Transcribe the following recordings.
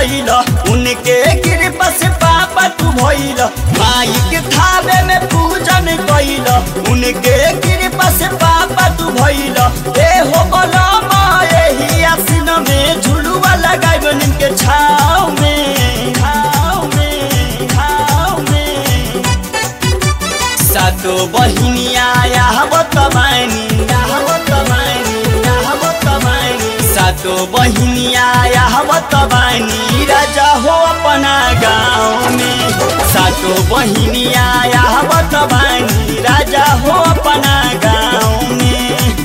कैल उनके कृपा से पापा तू भइल माई के थावे में पूजन कैल उनके कृपा से पापा तू भइल ए हो बलमा एही आसिन में झुलुआ लगाइब निमके छाव में छाव में छाव में सातो बहिनिया यावत बानी यावत बानी यावत बानी सातो बहिनिया यावत बानी राजा हो अपना गाँव में सातो बहिनिया यावत बानी राजा हो अपना गाँव में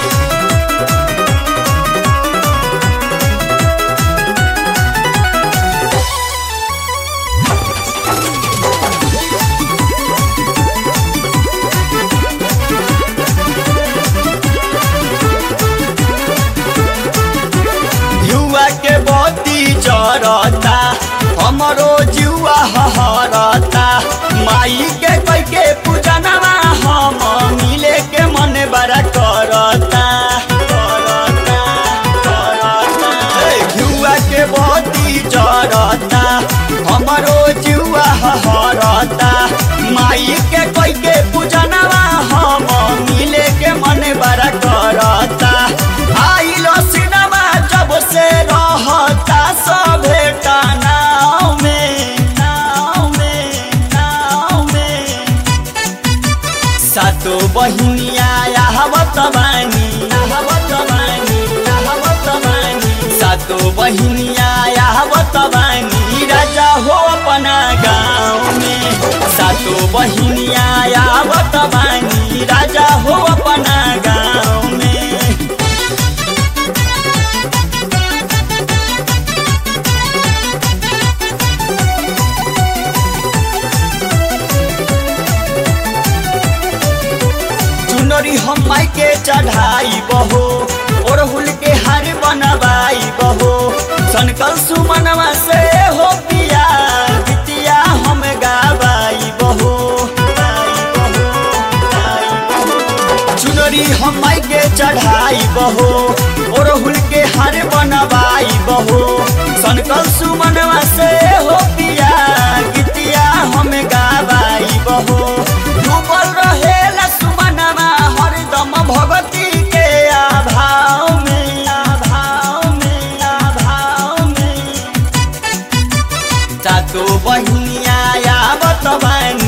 युवा के बत्ती जरता हमरो जुआ हरता माई के कई के पूजनवा हम मिले के मन बड़ा करता करता करता हे, युवा के बत्ती जरता हमरो जुआ हरता माई के कई के पूजनवा हम मिले के मन बड़ा करता आइल सिनेमा जब से रहता सभे नाव में नाव में नाव में सातो बहिनिया यावत बानी यावत बानी यावत बानी सातो बहिनिया यावत बानी राजा हो अपना गाँव में सातो बहिनिया यावत बानी राजा हो अपना गाँव में चुनरी हम माई के चढ़ाई बहो ओरहुल के हार बनवाई बहो सनकल सुमनवा से हो पिया बिटिया हम गावाई बहो गाई बहो, गाई बहो। चुनरी हम माई के चढ़ाई बहो ओरहुल के हार बनवाई बहो सनकल सुमनवा से हो पिया गिटिया हम गावाई बहो डूबल रहेला सुमनवा हरदम भगती के आभाव में आभाव में आभाव में सातो बहिनिया यावत बानी